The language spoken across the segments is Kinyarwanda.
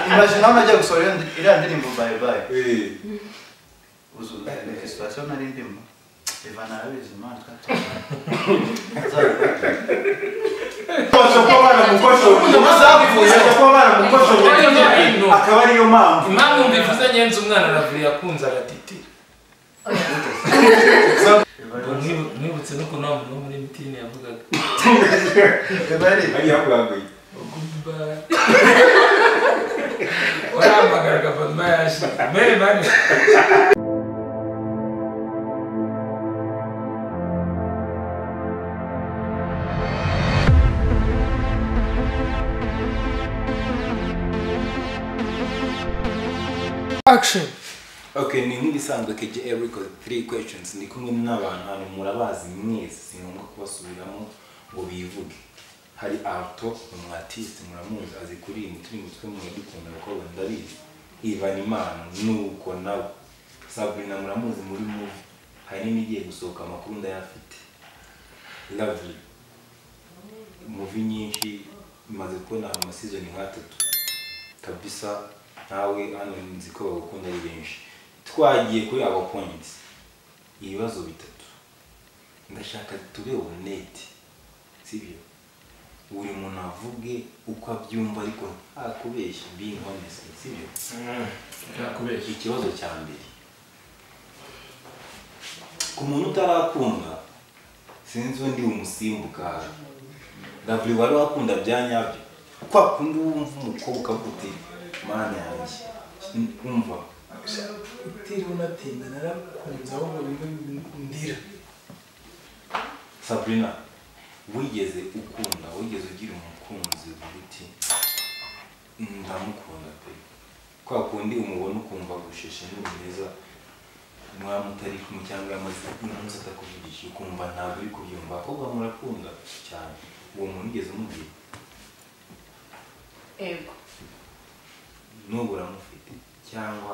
imagine hano ajya gusohora iyo ndi- iriya ndirimbo bayi bayi uzu reka situwasiyo nari ndimo ivana arabizi imana twatuma Bajya kuba baramukoshoboye. Bajya kuba baramukoshoboye. akaba ariyo mpamvu impamvu mbivuze nyenzi umwana aravuye akunze agatiti Ngo mwibu- mwibutse n'ukuntu wa muntu wo muri mitini yavugaga ibari ari yakuranguye Gumba. Warampamagara Gafatuma yaje. Mere bane. action okay ni nk'ibisanzwe kj record three questions ni kumwe n'abantu hano murabazi mwese si ngombwa kubasubiramo ngo bivuge hari alto umwatiste muramuzi azi kuririmba turi mutwe mwe dukunda abakobwa ndabizi ivan imana nuko nawe sabrina muramuzi muri muvi hari n'igiye gusohoka amakuru ndayafite lovely muvi nyinshi imaze kubona amasizoni nk'atatu kabisa ntawe hano nzi ko bagukunda ari benshi twagiye kuri abo points ibibazo bitatu ndashaka tube ubunete sibyo buri muntu avuge uko abyumva ariko nta kubeshya being honest sibyo ikibazo cya mbere ku muntu utarakunda sinzi undi umusimbuka hafi ndaburi wari wakunda bya nyabyo kwa kundi wumva umukobwa ukavuga uti mana yanjye wumva Utiriwe unatinda narakunze ahubwo bimwe bindira. sabrina wigeze ukunda wigeze ugira umukunzi uvuga uti ndamukunda pe kwa kundi umubona ukumva gusheshe ni mwiza mwaba mutari kumwe cyangwa yamaze umunsi atakuvugisha ukumva ntabwo uri kubyumva ahubwo murakunda cyane uwo muntu ugeze umubwira Yego. n'ubu uramufite cyangwa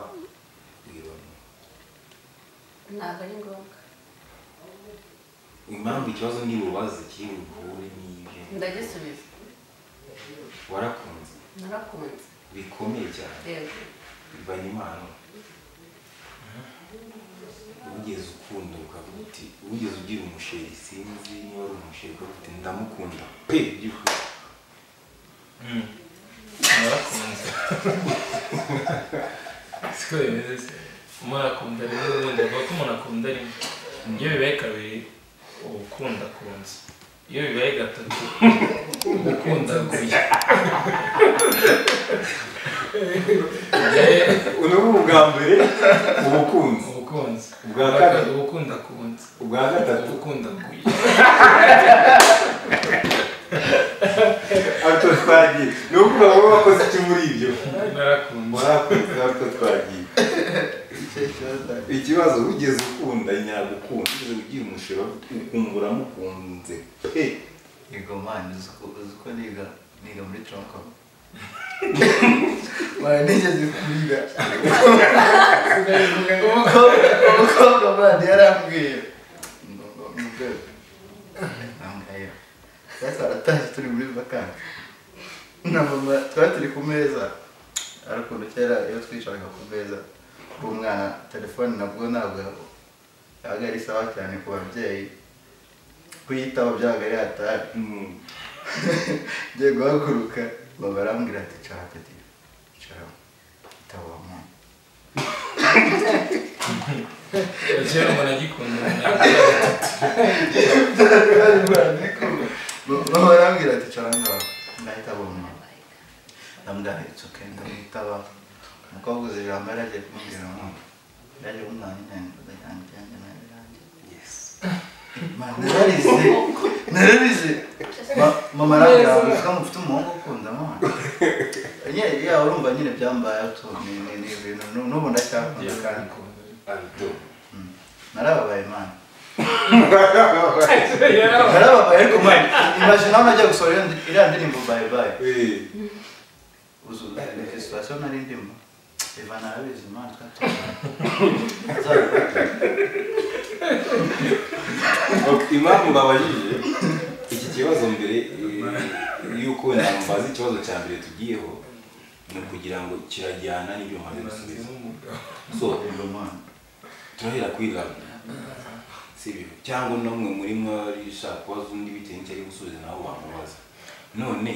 wirona Ntabwo ari ngombwa. impamvu ikibazo ni urubaza kiri buhure n'ibyo Ndagisubiza. warakunze Narakunze. bikomeye cyane Yego. bibaye impano wigeze ukunda ukavuga uti wigeze ugira umusheri sinzi niba ari umusheri ukavuga uti ndamukunda pe by'ukuri Narakunze. Siko bimeze se. Umuntu akunda rimwe ubundi avuga ko umuntu akunda rimwe. Iyo bibaye kabiri uba ukunda akunze. Iyo bibaye gatatu uba ukunda aguye. Eh, ubu ni ubwa mbere ubukunzi ubukunzi. Ubwa kabiri. Ubukunda akunze. ubwa gatatu Ubukunda aguye. ariko twagiye ni ukuvuga ngo wakoze iki muri ibyo Narakunze. murakunze ariko twagiye ikibazo wigeze ukunda nyagukunda wigeze ugira umushero ukumva uramukunze pe yego mani uzi ko- uzi ko niga niga muri tronkom nigeze kwiga umukobwa umukobwa mani yarambwiye nambayeho sasa aratashye turi muri vakansi na mama twari turi ku meza ari ukuntu kera iyo twicaraga ku meza uwo mwana telefone nabwo ntabwo yabaga ari sawa cyane ku babyeyi kuyitaho byabaga ari hatari Mm. ngiye guhaguruka baba barambwira ati cara peti cara itabo wa mama Kera umuntu agikunda umuntu aguye. baba barambwira ati cara ngaho ndahita abo mama ndamwira it's okay ndamwitaba umukobwa uzi ijambo yari agiye kumbwira mama yaje kumwana intenge udajyana ibyanjye nawe yanjye Mama, nararize nararize Ma- mama arambwira ngo "Uvuga ngo ufite umuhungu ukunda mama Nye- ya urumva nyine byambayeho tu ni ni- ni ibintu nu- n'ubu ndacyakunda kandi Aldo. narababaye mani Yarabaye. narababaye ariko mani imagine hano ajya gusohora iyo ndi- iriya ndirimbo bayi bayi Eh, uzu reka situwasiyo nari ndimo ivana arabizi imana twatuma ok, impamvu babajije iki kibazo mbere eh, y'uko nambaza ikibazo cya mbere tugiyeho ni ukugira ngo kirajyana n'ibyo mumaze imanzi gusubiza n'umugabo so Rero mwana, turahera kuri rabu sibyo cyangwa namwe muri mwari ushaka kubaza undi bitewe n'icyo ari gusubiza nawe wamubaza none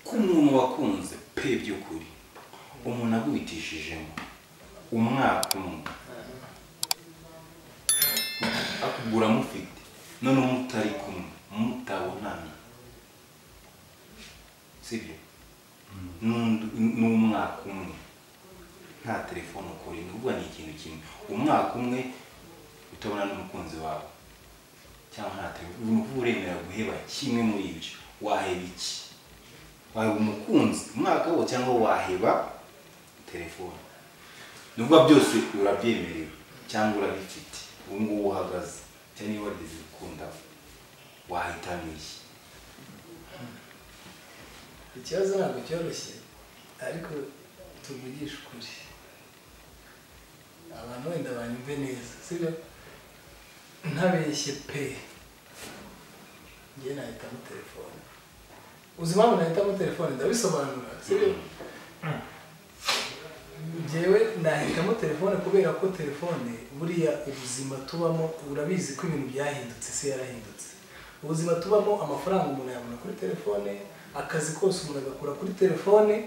ko umuntu wakunze pe by'ukuri umuntu agwitishijemo umwaka umwe akugura amufite none mutari kumwe mutabonana sibyo N'undi- n'umwaka umwe nta telefone ukora nubwo ni ikintu kimwe umwaka umwe utabona n'umukunzi wawe cyangwa nta telefone ni ukuvuga uremera guheba kimwe muri ibyo waheba iki waheba umukunzi umwaka wo cyangwa waheba telefone nubwo byose urabyemerewe cyangwa urabifite ubu ngubu uhagaze cyangwa niba wageze gukunda wahitamo iki ikibazo ntabwo cyoroshye ariko tuvugishe ukuri abantu wenda banyumve neza sibyo ntabeshye pe njye nahitamo telefone uzi impamvu nahitamo telefone ndabisobanura sibyo njyewe nahitamo telefone kubera ko telefone buriya ubuzima tubamo urabizi ko ibintu byahindutse isi yarahindutse ubuzima tubamo amafaranga umuntu yabona kuri telefone akazi kose umuntu agakora kuri telefone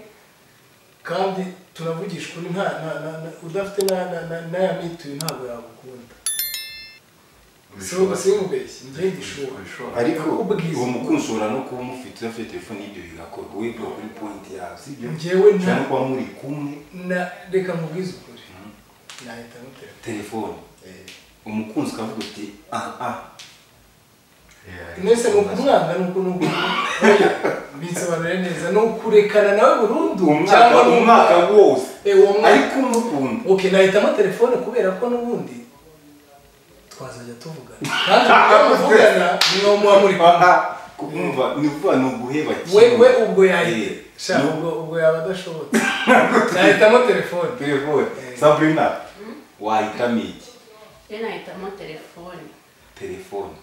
kandi turavugisha ukuri nta na- na- na- udafite na- na- na- n'aya mituyu ntabwo yagukunda si ubu ubishobora. simubeshye njye ndishuha Ubishobora. ariko Ubwiza. uwo mukunzi ushobora no kuba umufite udafite telefone y'ibyo bigakorwa we bwo kuri pointi yawe sibyo Njyewe nta- ushobora no kuba muri kumwe na reka nkubwize ukuri nahitamo telefone telefone Eh. umukunzi ukavuga uti ah ah Yeah. mwese ni ukumwanga ni uku nuku bisobanure neza ni ukurekana nawe burundu cyangwa ni umwaka wose Eh, uwo mwaka ariko umukunda ok nahitamo telefone kubera ko n'ubundi twazajya tuvugana kandi iyo muvugana niwo muba muri kumwe kumva ni ukuvuga ni uguheba we we ubwo Eh, yahita Sha, no. ubwo ubwo yaba adashobotse nahitamo telefone telefone Eh. sabrina wahitamo iki rero nahitamo telefone telefone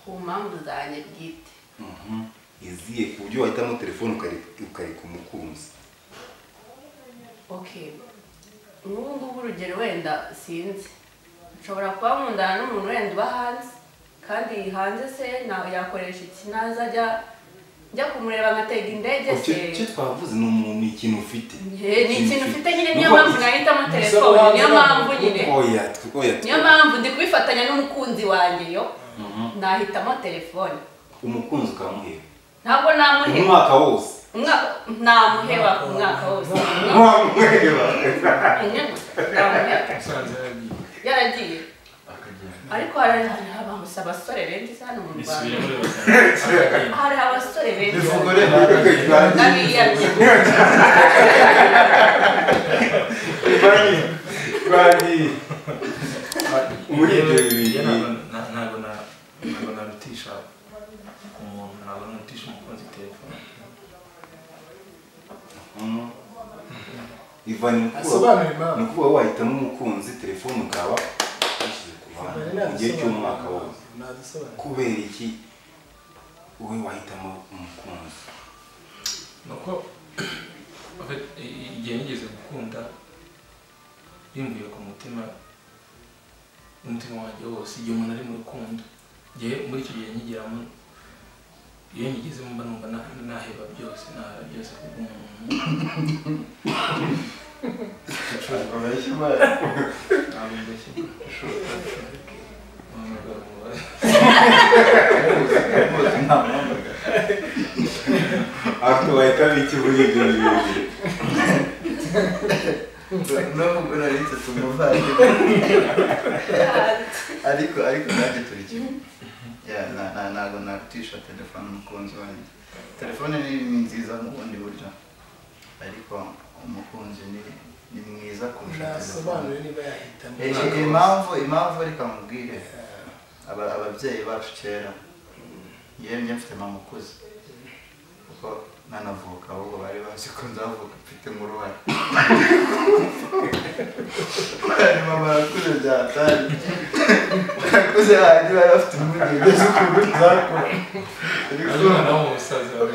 ku mpamvu zanjye bwite Mhm. iziye ku buryo wahitamo telefone ukare- ukareka umukunzi ok nk'ubu ngubu urugero wenda sinzi nshobora kuba nkundana n'umuntu wenda uba hanze kandi hanze se ntawe yakoresha iki naza ajya njya kumureba ngatega indege Icyo- icyo se twavuze ni umuntu ni ikintu ufite Eh, ni ikintu ufite nyine niyo Nuko- mpamvu nahitamo telefone hanze niyo ntabwo mpamvu nyine oya tw- oya tw- niyo mpamvu ndi kubifatanya n'umukunzi wanjye yo Mhm. nahitamo telefone umukunzi ukamuheba ntabwo namuheba umwaka wose umwaka namuheba ku mwaka wose wamuheba namuheba usanze yagiye yaragiye Akagenda. ariko hari hari abasore benshi hano mu bisubire rwanda muri basanga hari abasore benshi Bivuga rero. n'abiyambye Bani, bani. Muri ibyo Njye bibiri ntabwo na- ntabwo na- ntabwo narutisha umuntu ntabwo narutisha umukunzi telefone Mhm. Ivan ni ukuvuga- asobanura impamvu ni ukuvuga wahitamo umukunzi telefone ukaba washyize ku ruhande mu gihe cy'umwaka wose nadusobanura kubera iki wowe wahitamo umukunzi ni uko afite- i- i- igihe nigeze gukunda bimbwiye ku mutima n'umutima wanjye wose igihe umuntu ari mu rukundo igihe muri icyo gihe nkigeramo iyo ngigezemo mba numva na- naheba byose naheba byose kubw'umuntu Urabeshya imana. ntabwo mbeshye Ni umugabo mubaye. Rwose nta mpamvu. ariko wahitamo iki muri ibyo bibiri Navuga nari nsetse umuvandimwe. ariko ariko nanjye turi kimwe Yeah, na- na- ntabwo narutisha telefone umukunzi wanjye telefone ni ni nziza mu bundi buryo ariko umukunzi ni ni mwiza kurusha telefone nasobanure niba yahitamo Eh, eh, impamvu impamvu reka mubwire aba- ababyeyi bacu kera yemye mfite mama ukuze kuko nanavuka ahubwo bari bazi ko nzavuka mfite nk'uruhara bari mama arakuze byatari arakuze hanyuma yari afite impungenge z'ukuntu nzakura Ariko ariko nawe umusaza wawe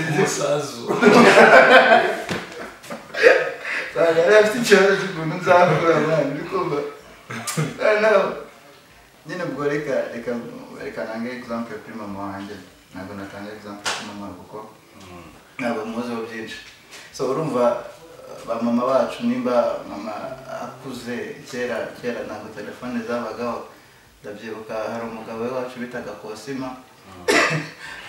umusazu ntabwo yari afite ikibazo cy'ukuntu nzakura mwana uri kumva noneho nyine ubwo reka reka reka nange egizampe kuri mama wanjye ntabwo natanga egizampe kuri mama kuko ntabwo muziho byinshi so urumva ba mama bacu nimba mama akuze kera kera ntabwo telefone zabagaho ndabyibuka hari umugabo we wacu bitaga kosima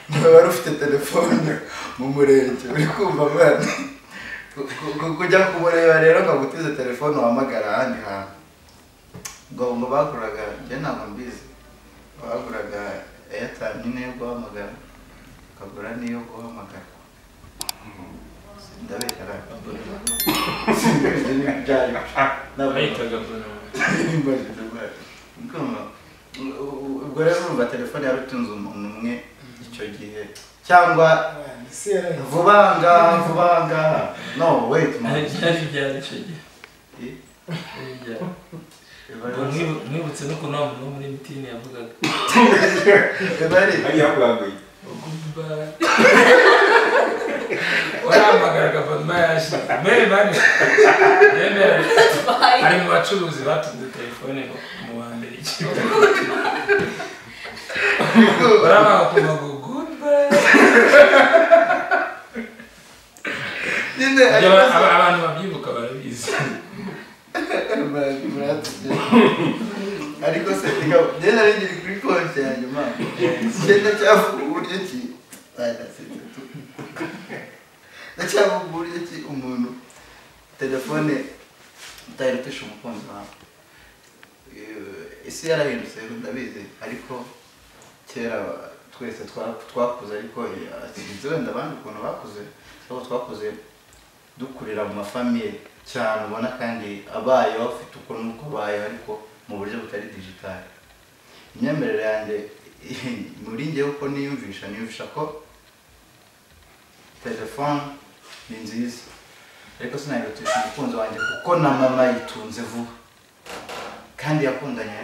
niwe wari ufite telefone mu murenge uri kumva mwana Ku- ku- kujya kumureba rero nkagutize telefone wahamagara ahandi hantu ngo ngo baguraga njye ntabwo mbizi baguraga airtime nyine yo guhamagara ukagura n'iyo guhamagara ndabekara bayitaga bonama ubwo rero urumva telefone yari utunze umuntu umwe icyo gihe cyangwa isi yarahindutse vuba aha ngaha vuba aha ngaha no wait man. byari byari icyo gihe byari byari Ubwo mwibu- mwibutse n'ukuntu wa muntu wo muri mitini yavugaga Ebari, hariya kuranguye uguba warahamagara agafata yaje mere bane yemera ari mu bacuruzi batunze telefone mu ba mbere ikigo barabaha ku magugu nyine Ibyo ariko aba- aba- abantu babyibuka barabizi se- muratugera. ariko se reka- ngenda rengera kuri konti ya nyuma ngenda cyavuga uburyo ki barasetse tu ndacyavuga uburyo ki umuntu telefone utayirutisha umukunzi wawe Eh, isi yarahindutse ndabizi ariko kera twese twa- twakuze ariko eh, sinzi wenda abandi ukuntu bakuze ariko twakuze dukurira mu mafamiye cyane ubona kandi abayeho bafite uko nuko bayeho ariko mu buryo butari digitale imyemerere yanjye muri njye uko niyumvisha niyumvisha ko telefone ni nziza ariko sinayirutisha umukunzi wanjye kuko na mama yitunze vuba kandi yakundanye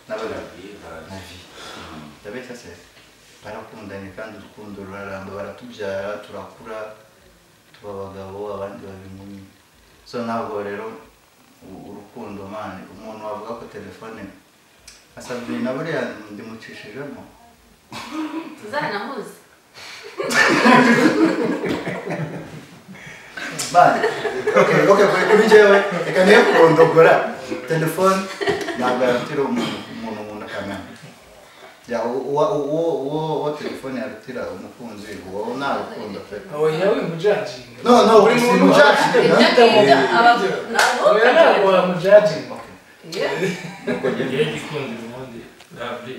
n'abagabo na vie ndabeshya se barakundanye kandi urukundo ruraramba baratubyara turakura tuba abagabo abandi baba inkumi so ntabwo rero u- urukundo mani umuntu wavuga ko telefone asabwe na buriya ndimucishijemo tuzanahuze mani okay okay kuri- kuri njyewe reka niyo kurondogora telefone ntabwo yarutira umuntu umuntu umuntu akamenya ya uwo uwo uwo uwo telefone yarutira umukunzi uwo nta rukundo pe aho yawe mujajinga No, no, buri si muntu mujudging, afite ibyo gahunda. ngibyo aba- ntabwo oya ntabwo wamujajinga Okay. Yeah. Nuko njye- ngewe igikundira ubundi rabri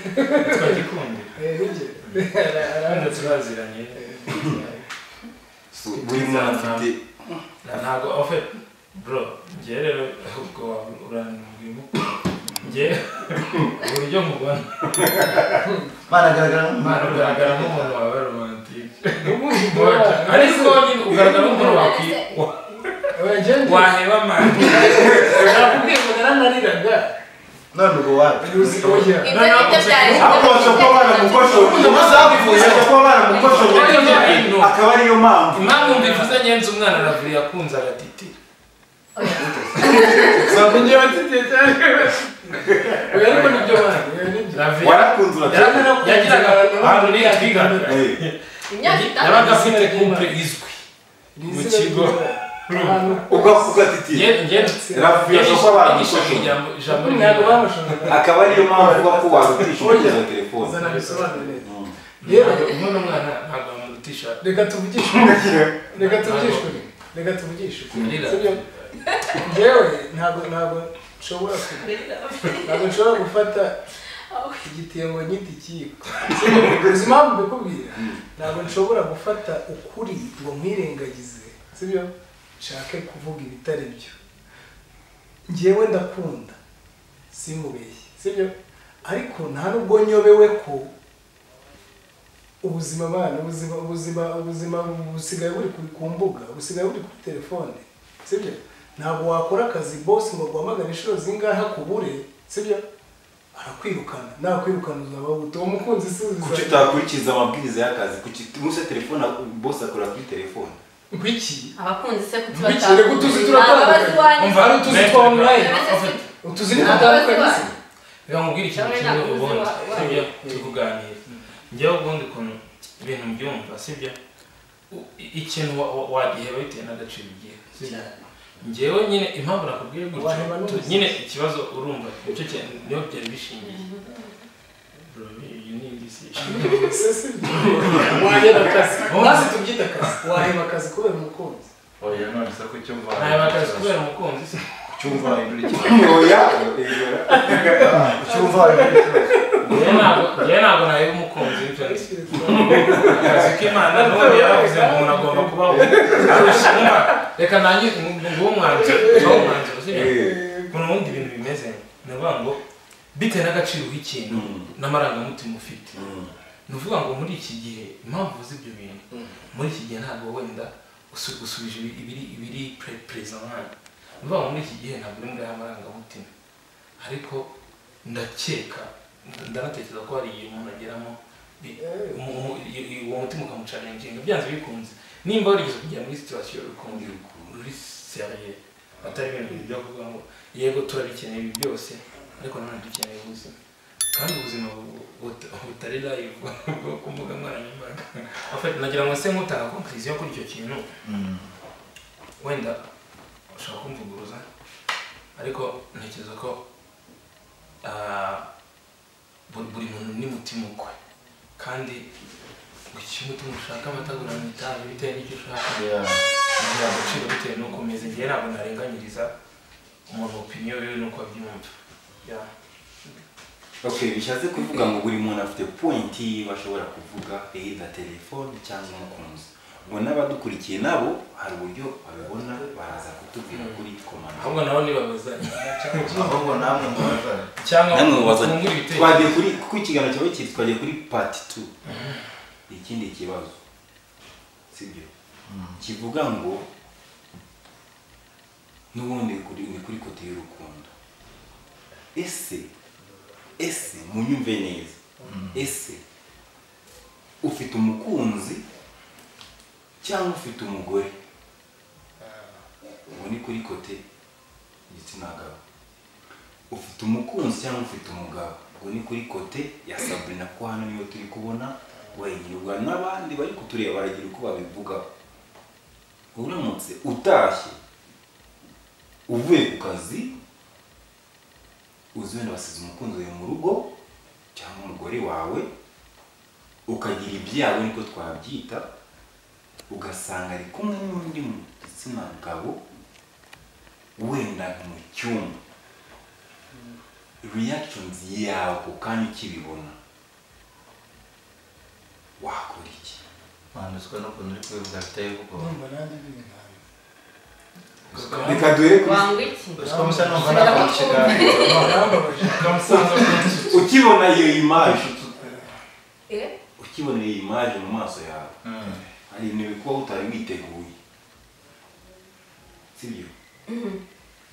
twagikundira kandi turaziranye buri muntu afite Na- ntabwo ofe bro njye rero ubwo uranimubwirimo njye uburyo mubona Mana agaragara nk'umuntu. ugaragara nk'umuntu wawe romantike ariko ariko nyine ugaragara nk'umuntu wakwi- wa- waheba mani nakubwiye ngo narananiraga none ubwo wapi uzi oya Ibyo ngibyo byari ahubwo bashobora kuba baramukoshoboye bashobora kuba baramukoshoboye akaba ariyo mpamvu impamvu mbivuze nyenze umwana rabri yakunze agatiti ngewe nsigiye cyane oya ariko nibyo bandi oya nibyo Rabri warakunze uracyari yagiraga ahantu nitwigaga imyaka yabaga itanu afite kumpe izwi mu kigo ugatitira Nge- nge- Rabri yashaka ko abantu Yigisha bakosora. ijambo- ijambo ntabwo ry'Imana. bamushoboraga akaba ariyo mpamvu uba ko warutisha umukozi wa telefone uzana bisobanura neza yewe yewe umwana umwana ntabwo bamurutisha reka tuvugishe reka tuvugishe ukuri. reka tuvugishe ukuri. Nirira. Sibyo? ngewe ntabwo ntabwo nshobora ku- ntabwo nshobora gufata igitebo nyita ikiyiko uzi impamvu mbikubwira ntabwo nshobora gufata ukuri ngo nkwirengagize sibyo nshake kuvuga ibitari byo ngewe ndakunda simubeshye sibyo ariko nta nubwo nyobewe ko ubuzima abana ubuzima ubuzima ubuzima busigaye buri ku- ku mbuga busigaye buri kuri telefone sibyo ntabwo wakora akazi bosi ngo guhamagare inshuro zingahe akubure sibyo barakwirukana nakwirukana uzaba wute uwo mukunzi si kuki uzaba utakurikiza amabwiriza y'akazi kuki umunsi telefone bose akora kuri telefone ngwiki abakunzi se kuki ngwikire ko utuzi turatandukanye umva hari utuzi twa online utuzi ni dutandukanye se reka nkubwire ikintu Cyangwa kimwe nakuzi ubundi wa- wa- sibyo turi kuganira njyewe ubundi ukuntu ibintu mbyumva sibyo U- i- ikintu wa- wa- wagiheba bitewe n'agaciro ugiye sibyo njyewe nyine impamvu nakubwiye Abantu banuzi. gutyo tu- nyine ikibazo urumva nicyo kintu niho byari bishingiye Bro, iyi ni indi si se si waheba akazi maze tubyita akazi waheba akazi kubera umukunzi oya none se kuki umva ntabwo akazi kubera umukunzi si cyumva ibiri ntoya cyumva ibiri njyewe ntabwo njyewe ntabwo naheba umukunzi bityo ni akazi k'imana n'ubundi yaravuze ngo umuntu agomba kubaho arusha umwana reka nanjye nguwo umwanzuro nguwo umwanzuro sibyo mbona ubundi ibintu bimeze ni ukuvuga ngo bitewe n'agaciro k'ikintu Mm. n'amarangamutima ufite ni ukuvuga ngo muri iki gihe impamvu uzi ibyo bintu muri iki gihe ntabwo wenda usu- usubije ibi- ibiri ibiri perezida mwana ni ukuvuga ngo muri iki gihe ntabwo uri muri aya marangamutima ariko ndakeka nda- ndanatekereza ko hari igihe umuntu ageramo bi- umu- umu- i- i- uwo mutima ukamucarenginga byanze bikunze nimba warigeze kugera muri situwasiyo rukundo ruri seriye atari ibintu byo kuvuga ngo yego turabikeneye ibi byose ariko nanone dukeneye ubuzima kandi ubuzima bu- bu- butari live bwo ku mbuga nkoranyambaga Afite- nagira ngo se nkutanga konkiriziyo kuri icyo kintu wenda ushobora kumvuguruza ariko ntekereza ko ah, bu- buri muntu n'umutima ukwe kandi ngo icyo umutima ushaka amatagurana itabi bitewe n'icyo ushaka ngira agaciro bitewe n'uko umeze njyewe ntabwo narenganyiriza umuntu opiniyo yiwe n'uko abyumva Yeah. okay bishatse kuvuga ngo buri muntu afite pointi yiwe ashobora kuvuga either telefone cyangwa umukunzi ngo n'abadukurikiye nabo hari uburyo babibona baraza kutubwira kuri komanda ahubwo nabo nibabazanye ahubwo namwe mubaza cyangwa namwe mubaza mufungure ibitekerezo twagiye kuri kuko ikiganiro cyawe kiri twagiye kuri pati tu ikindi kibazo sibyo kivuga ngo n'ubundi ni kuri- ni kuri kote y'urukundo ese ese munyumve neza ese ufite umukunzi cyangwa ufite umugore ubu ni kuri kote igitsina gabo ufite umukunzi cyangwa ufite umugabo ubwo ni kuri kote ya sabrina ko hano niyo turi kubona wayigirwa n'abandi bari kutureba baragira uko babivugaho uramutse utashye uvuye ku kazi uzi wenda wasize umukunzi wawe mu rugo cyangwa umugore wawe ukagira ibyawe niko twabyita ugasanga ari kumwe n'undi mu gitsina gabo wenda mu cyumba reactions yawe ako kanya ukibibona wakora iki banditswe n'ukuntu uri kubivuga biteye ubwoba numva nanjye bibi nabi reka duhere kuri wangwa iki ruswa musa numva nakora ikiganiro barambabaje ukamusanga ukibona iyo imaje eh ukibona iyo imaje mu maso yawe Mm. hari ibintu bikuba utari witeguye sibyo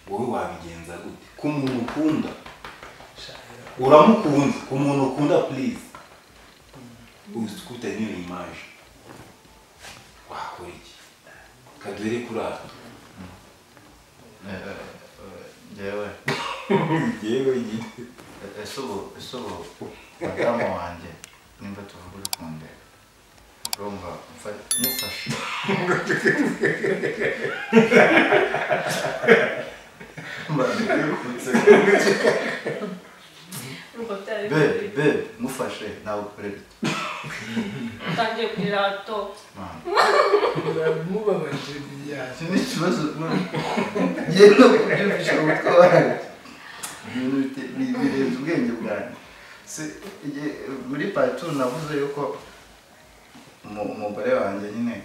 wowe wabigenza gute ku muntu ukunda uramukunda ku muntu ukunda please uzi ko utari n'iyo imaje wakora iki reka duhere kuri aho Eh, eh, eh, njyewe yewe nyine eh, ese ubu ese ubu madamu wanjye nimba tuvuga uri kundeba urumva mfa- mufashe nuko byari be biri be mufashe nawe ukorere utangiye kurira ato mama biramubabaje biyane iki ni ikibazo yewe kubyumvisha umutwe wanjye ibintu bite- bi- birenze ubwenge bwanjye Si- igihe- muri patu navuze yuko umu- umugore wanjye nyine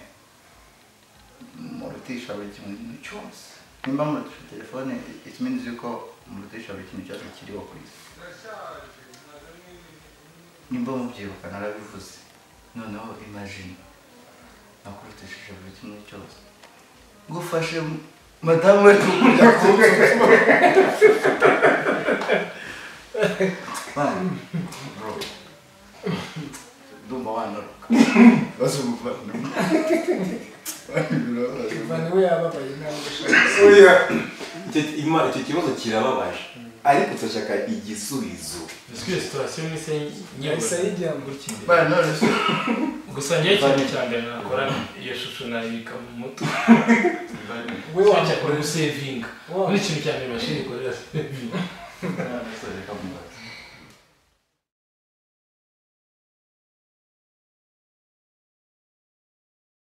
murutisha buri kintu cyose nimba murutisha telefone it means yuko murutisha buri kintu cyose kiriho ku isi nimba mubyibuka narabivuze noneho imagine nakurutishije buri kimwe cyose ngufashe m- madamu we kujya kuvuga Man, bro. Ndumva wanaruka. Basi umuvandimwe. ivana we yababaye ntabwo ashaka oya Icyo- Ima- icyo kibazo kirababaje ariko turashaka igisubizo Parce que situation ni se yahise nyabura. ayijyamo Gukindi. Bana none se Gusa njyewe ikintu cya mbere nakora iyo shusho nayibika mu mutwe. Cyangwa we cyakora wamukorera gusevinga. Wa- Ni ikintu cya mbere mashini ikorera sevinga.